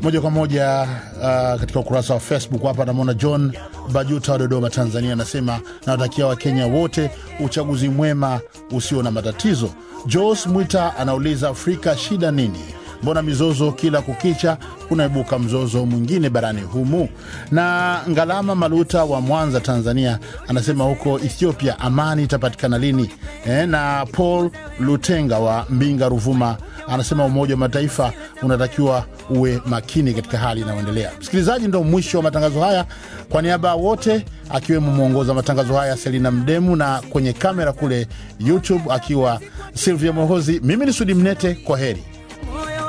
moja kwa moja uh, katika ukurasa wa Facebook hapa namwona John Bajuta wa Dodoma, Tanzania, anasema nawatakia Wakenya wote uchaguzi mwema usio na matatizo. Jos Mwita anauliza Afrika shida nini? Mbona mizozo kila kukicha kunaibuka mzozo mwingine barani humu? Na Ngalama Maluta wa Mwanza, Tanzania, anasema huko Ethiopia amani itapatikana lini? E, na Paul Lutenga wa Mbinga, Ruvuma, anasema Umoja wa Mataifa unatakiwa uwe makini katika hali inayoendelea. Msikilizaji, ndo mwisho wa matangazo haya. Kwa niaba ya wote, akiwemo mwongoza matangazo haya Selina Mdemu, na kwenye kamera kule YouTube akiwa Silvia Mohozi, mimi ni Sudi Mnete, kwa heri.